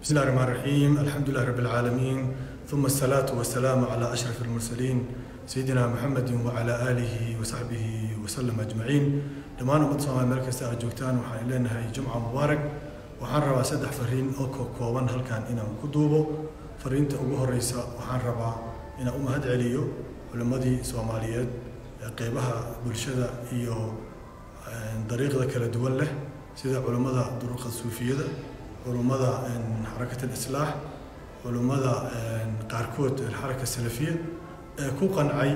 بسم الله الرحمن الرحيم الحمد لله رب العالمين ثم الصلاة والسلام على أشرف المرسلين سيدنا محمد وعلى آله وصحبه وسلم أجمعين dhammaan ummadda soomaaliya meel kasta aad joogtaan waxaan leenahay jumca mubaarak waxaan rabaa saddex fariin oo ka kooban halkan inaan ku duubo fariinta ugu horeysa waxaan rabaa inaan u mahad celiyo culimmadii soomaaliyeed ee qeybaha bulshada iyo dariiqda kala duwan leh sida culimmada duruqa suufiyada culummada xarakat alislaax culummada qaarkood xaraka salafiya ee ku qancay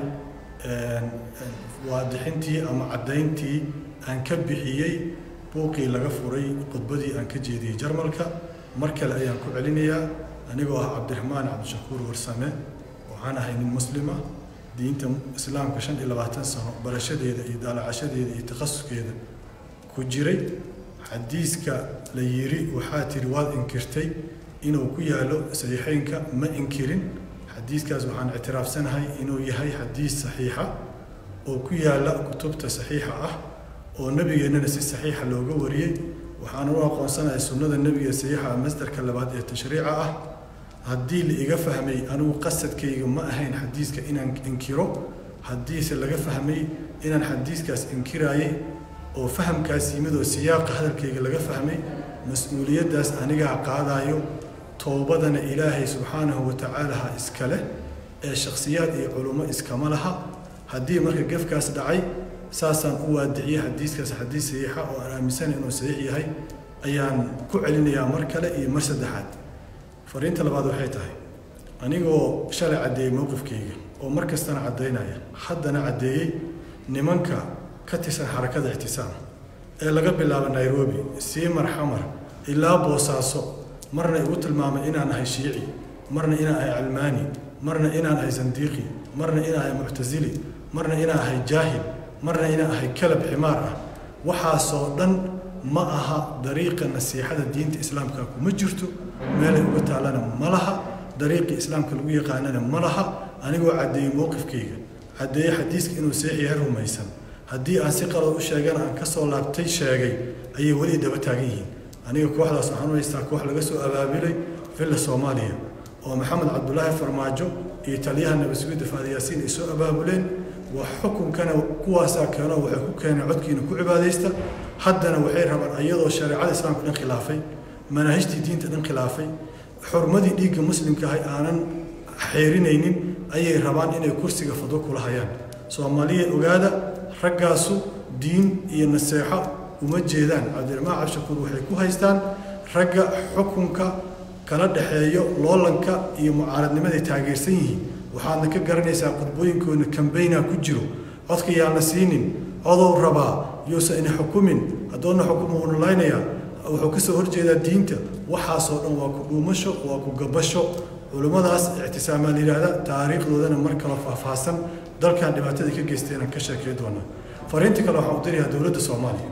waadixintii ama caddayntii aan ka bixiyey buuqii laga furay khudbadii aan ka jeediyey jarmalka mar kale ayaan ku celinayaa anigoo ah cabdiraxmaan cabdishakuur warsame waxaan ahay nin muslima diinta islaamka shan iyo labaatan sano barashadeeda iyo daalacashadeeda iyo takhasuskeeda ku jiray xadiiska la yiri waxaa tiri waad inkirtay inuu ku yaalo saxiixeynka ma inkirin xadiiskaas waxaan ictiraafsanahay inuu yahay xadiis saxiixa oo ku yaala kutubta saxiixa ah oo nebigeennana si saxiixa looga wariyey waxaan u aqoonsanahay sunnada nebiga saxiixa masdarka labaad ee tashriica ah haddii la iga fahmay anigu qasadkayga ma ahayn xadiiska inaan inkiro haddiise laga fahmay inaan xadiiskaas inkiraayey oo fahamkaas yimid oo siyaaqa hadalkayga laga fahmay mas-uuliyaddaas anigaa qaadaayo toobadana ilaahay subxaanahu watacaala ha iska leh ee shakhsiyaad iyo culummo iskama laha haddii marka gefkaas dhacay saasaan u waadiciyey xadiiskaas xadiis saxiixa oo aan aaminsana inuu saxiix yahay ayaan ku celinayaa mar kale iyo mar saddexaad fariinta labaad waxay tahay anigoo shalay caddeeyey mowqifkayga oo mar kastana caddaynaya haddana caddeeyey nimanka ka tirsan xarakada ictisaam ee laga bilaabo nairobi siimar xamar ilaa boosaaso marna igu tilmaamay inaan ahay shiici marna inaan ahay calmaani marna inaan ahay sandiiqi marna inaan ahay muctasili marna inaan ahay jaahil marna inaan ahay kalab ximaar ah waxaasoo dhan ma aha dariiqa nasiixada diinta islaamka kuma jirto meelay uga taallana ma laha dariiqii islaamka lagu yaqaanana ma laha anigoo caddeeyey mowqifkayga caddeeye xadiiska inuu seex yahay rumaysan haddii aan si qalad u sheegana aan ka soo laabtay sheegay ayay weli daba taagan yihiin aniga kooxdaas waxaan u haystaa koox laga soo abaabilay villa soomaaliya oo maxamed cabdulaahi farmaajo iyo taliyaha nabadsugiidda faadi yaasiin ay soo abaabuleen wax xukunkana kuwaasaa keeno waxay ku keeneen codkiina ku cibaadaysta haddana waxay rabaan iyadoo shareecada islaamka dhan khilaafay manaahijtii diinta dhan khilaafay xurmadii dhiigga muslimka ahay aanan xeerinaynin ayay rabaan inay kursiga fadwo kula hayaan soomaaliya ogaada raggaasu diin iyo naseexo uma jeedaan cabdiraxmaan cabshakuur waxay ku haystaan ragga xukunka kala dhexeeyo loolanka iyo mucaaradnimaday taageersan yihiin waxaadna ka garanaysaa khudbooyinkoodna kambayna ku jiro codka yaana siinin codow rabaa yuusan ina xukumin haddoona xukuma uuna laynayaa wuxuu ka soo horjeedaa diinta waxaasoo dhan waa ku dhuumasho waa ku gabasho culummadaas ictisaamaa la yidhaahda taariikhdoodana mar kale faahfaahsan dalkan dhibaatada ka geysteenaan ka sheekey doonaa fariinta kale waxaan u dirayaa dowladda soomaaliya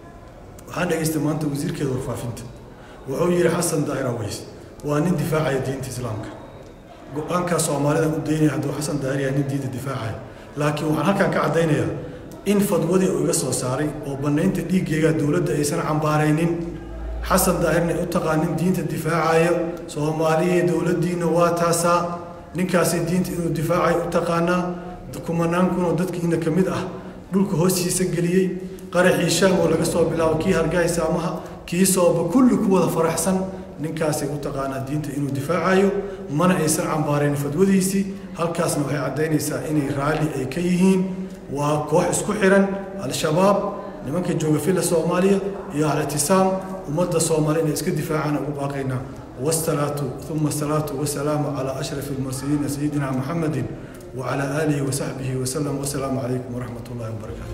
waxaan dhegaystay maanta wasiirkeeda warfaafinta wuxuu yidhi xasan daahir aweys waa nin difaacaya diinta islaamka go-aankaa soomaalida u daynaya hadduu xasan daahir yahay nin diinta difaacaya laakiin waxaan halkan ka caddaynayaa in fadwadii uu iga soo saaray oo bannaynta dhiiggeyga dowladda aysan cambaaraynin xasan daahirna u taqaanin diinta difaacaya soomaaliya dowladdiina waa taasaa ninkaasi diinta inuu difaacayo u taqaanaa kumanaan kunoo dadkiina ka mid ah dhulka hoostiisa geliyey qaraxii shaam oo laga soo bilaabo kii hargahay saamaha kii sooba kulli ku wada faraxsan ninkaasay u taqaanaa diinta inuu difaacayo mana aysan cambaarayn fadwadiisii halkaasna waxay caddaynaysaa inay raalli ay ka yihiin waa koox isku xiran al-shabaab nimanka jooga filla soomaaliya iyo al-ictisaam ummadda soomaaliya inay iska difaacaan ugu baaqaynaa والصلاة ثم الصلاة والسلام على أشرف المرسلين سيدنا محمد وعلى آله وصحبه وسلم والسلام عليكم ورحمة الله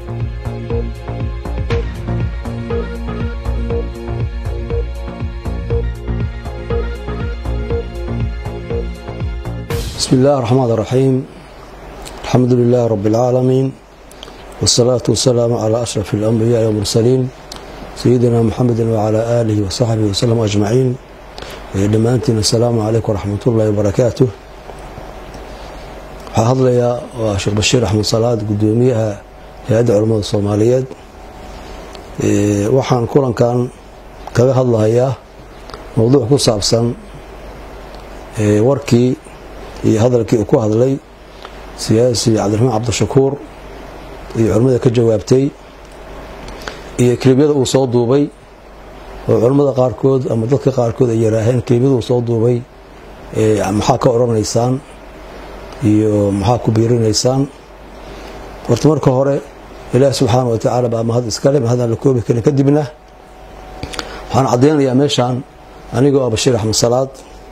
وبركاته بسم الله الرحمن الرحيم الحمد لله رب العالمين والصلاة والسلام على أشرف الأنبياء والمرسلين سيدنا محمد وعلى آله وصحبه وسلم أجمعين dhammaantiin asalaamu calaykum waraxmat ullahi wabarakaatu waxaa hadlayaa waa sheekh bashiir axmed salaad gudoomiyaha hay-adda culamada soomaaliyeed waxaan kulankan kaga hadlahayaa mowduuc ku saabsan warkii iyo hadalkii uu ku hadlay siyaasi cabdiraxmaan cabdishakuur iyo culimmada ka jawaabtay iyo kelibyada uu soo duubay oo culimmada qaarkood ama dadka qaarkood ay yaraaheen kelibyada uu soo duubay maxaa ka odhanaysaan iyo maxaa ku biirinaysaan horta marka hore ilaahi subxaana wa tacaala baa mahad iskale mahadaan la koobi karin kadibna waxaan caddaynayaa meeshaan anigoo ah bashiir axmed salaad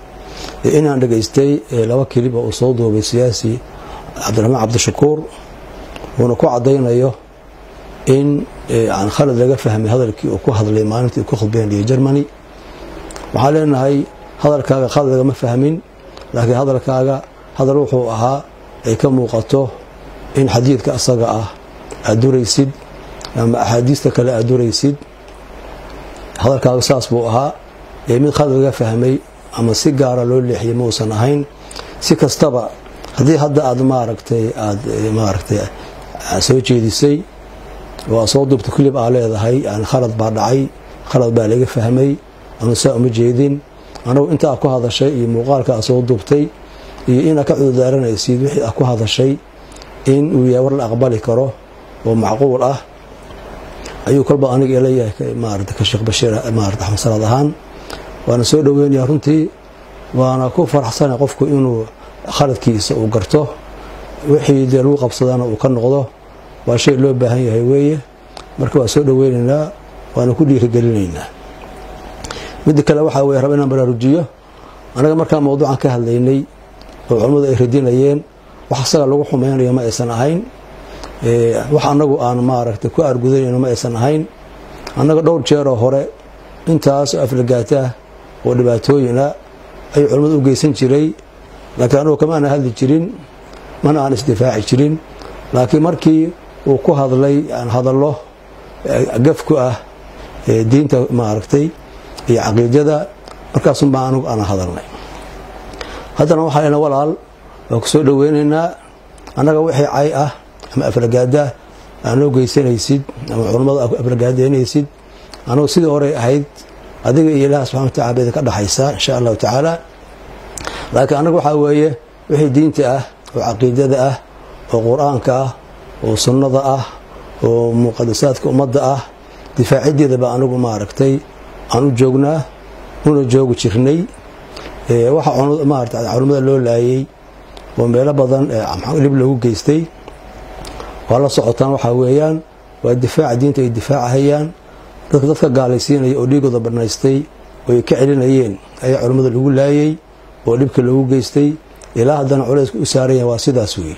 inaan dhegaystay laba kelib oo uu soo duubay siyaasi cabdiraxmaan cabdishakuur uuna ku caddaynayo in khalad laga fahmay hadalkii uu ku hadlay maalintii uu ku khudbeynayay germany waxaan leenahay hadalkaaga khalad lagama fahmin laakiin hadalkaaga hadal wuxuu ahaa ay ka muuqato in xadiidka asaga ah aad duraysid ama axaadiista kale aad duraysid hadalkaaga saas buu ahaa mid khalad laga fahmay ama si gaara loo leexiyay mausan ahayn si kastaba haddii hadda aad maaragtay aad maaragtay soo jeedisay oo aad soo duubta kulib aa leedahay yani khalad baa dhacay khalad baa laga fahmay anu saa uma jeedin anagu intaa ku hadashay iyo muuqaalka aad soo duubtay iyo inaad ka cudurdaaranaysid wixii aad ku hadashay in uu yahay war la aqbali karo oo macquul ah ayuu kolba aniga ilayahay maarata ka sheekh bashiir maarata axmed salaad ahaan waana soo dhoweynayaa runtii waana ku faraxsanay qofku inuu khaladkiisa uu garto wixii dee lagu qabsadana uu ka noqdo waa shay loo baahan yahay weeye marka waa soo dhoweynaynaa waana ku dhiirigelinaynaa midda kale waxaa weye raba inaan baraarujiyo anaga markaa mawduucan ka hadlaynay oo culammadu ay radinayeen wax asaga lagu xumaynayo ma aysan ahayn wax annagu aan maaragtay ku argudanayno ma aysan ahayn annaga dhowr jeeroo hore intaas oo aflagaataah oo dhibaatooyina ayuu culimmadu u geysan jiray laakiin anugu kama ana hadli jirin mana aan isdifaaci jirin laakiin markii uu ku hadlay hadallo gafku ah diinta maaragtay iyo caqiidada markaasunbaa anugu ana hadalnay haddana waxaa lena walaal waa ku soo dhoweynaynaa annaga wixii cay ah ama aflagaada aan loo geysanaysid ama culammada aflagaadeynaysid anugu sidii horey ahayd adiga iyo ilaah subxana watacala ba idinka dhexaysaa insha allahu tacaala laakiin annaga waxaa weeye wixii diinta ah oo caqiidada ah oo qur-aanka ah oo sunnada ah oo muqadasaadka ummadda ah difaacideeda baa anigu maaragtay aan u joognaa una joogi jirnay waxa maarata culimmada loo laayay oo meelo badan dhib loogu geystay waa la socotaan waxaa weeyaan waa difaaca diinta ay difaacahayaan dadka dadka gaalaysiinaya oo dhiigooda banaystay oo ay ka celinayeen ayaa culimmada lagu laayay oo dhibka loogu geystay ilaa haddana culayska u saaranya waa sidaas weeye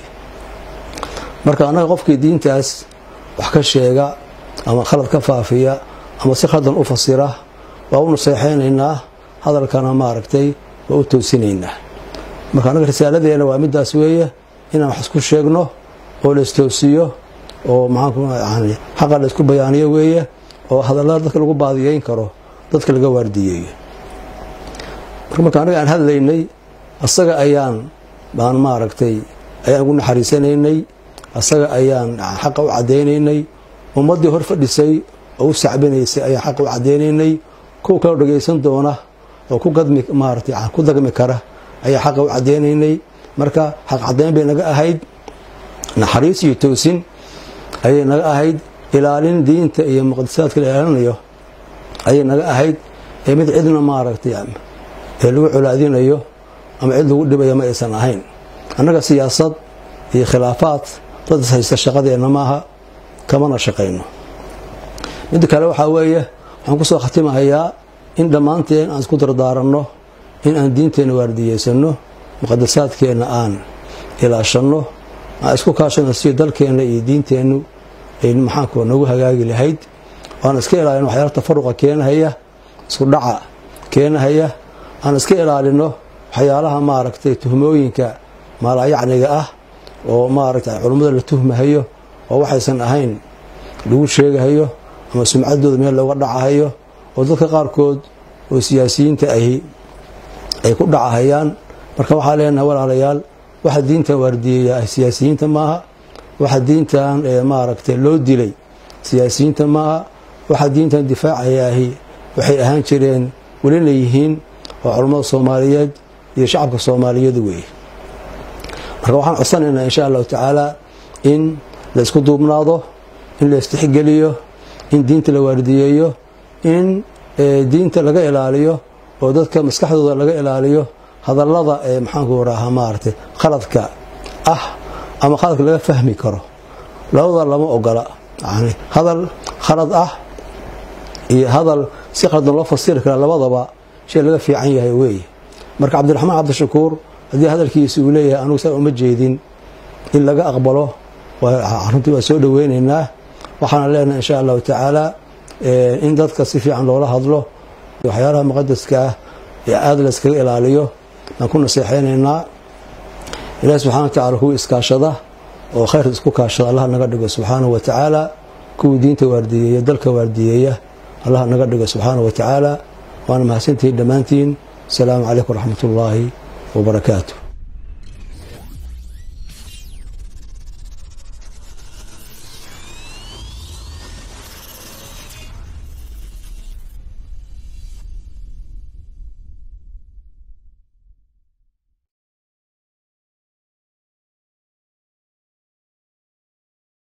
marka annaga qofkii diintaas wax ka sheega ama khalad ka faafiya ama si khaldan u fasira waa u naseexaynaynaa hadalkana maaragtay waa u toosinaynaa marka annaga risaaladeena waa midaas weeye inaan wax isku sheegno oo la istoosiyo oo maxaan xaqa la isku bayaaniyo weeye oo hadallada dadka lagu baadiyeyn karo dadka laga waardiyeeyo marka anaga aan hadlaynay asaga ayaan baan maaragtay ayaan ugu naxariisanaynay asaga ayaan xaqa u cadaynaynay ummaddii hor fadhisay oo u sacbinaysay ayaan xaqa u cadaynaynay kuwa kaloo dhagaysan doona oo ku gadmi maaratay ku dagmi kara ayaa xaqa u cadaynaynay marka xaq cadayn bay naga ahayd naxariis iyo toosin ayay naga ahayd ilaalin diinta iyo muqadasaadka la ilaalinayo ayay naga ahayd ee mid cidna maaragtay ee lagu colaadinayo ama cid lagu dhibayo ma aysan ahayn annaga siyaasad iyo khilaafaad dad is haysta shaqadeenna maaha kamana shaqayno midda kale waxaa weeye waxaan kusoo khatimahayaa in dhammaanteen aan isku dardaaranno in aan diinteenna waardiyeysano muqadasaadkeenna aan ilaashanno aan isku kaashano si dalkeenna iyo diinteennu ay maxaanku nagu hagaagi lahayd aan iska ilaalino waxyaala tafaruqa keenahaya isku dhaca keenahaya aan iska ilaalino waxyaalaha maaragtay tuhmooyinka maalayacniga ah oo maaragtay culummada la tuhmahayo oo waxaysan ahayn lagu sheegahayo ama sumcaddooda meel looga dhacahayo oo dadka qaarkood oo siyaasiyiinta ahi ay ku dhacahayaan marka waxaa leenahay walaalayaal waxa diintan waardiyeeya siyaasiyiinta maaha waxa diintan maaragtay loo dilay siyaasiyiinta maaha waxa diintan difaacayaahi waxay ahaan jireen welina yihiin waa culammada soomaaliyeed iyo shacabka soomaaliyeed weeye marka waxaan codsanaynaa insha allahu tacaala in la isku duubnaado in la istixgeliyo in diinta la waardiyeeyo in diinta laga ilaaliyo oo dadka maskaxdooda laga ilaaliyo hadallada ee maxaanku rahaa maaragtay khaladka ah ama khaladka laga fahmi karo labada lama ogola yani hadal khalad ah iyo hadal si khaldan loo fasiri kara labadaba shay laga fiican yahay weeye marka cabdiraxmaan cabdishakuur haddii hadalkiisa uu leeyahay anugu saa uma jeedin in laga aqbalo runtii waa soo dhoweynaynaa waxaana leenahay insha allahu tacaala in dadka si fiican loola hadlo waxyaalaha muqadaska ah ee aada layskaga ilaaliyo aan ku naseexeynaynaa ilahi subxana wa tacala kuwa iskaashada oo khayr isku kaashada allah naga dhigo subxaanahu wa tacaala kuwii diinta waardiyeeya dalka waardiyeeya allah naga dhigo subxaanahu wa tacaala waana mahadsantihiin dhammaantiin asalaamu calaykum waraxmat ullaahi wabarakaatu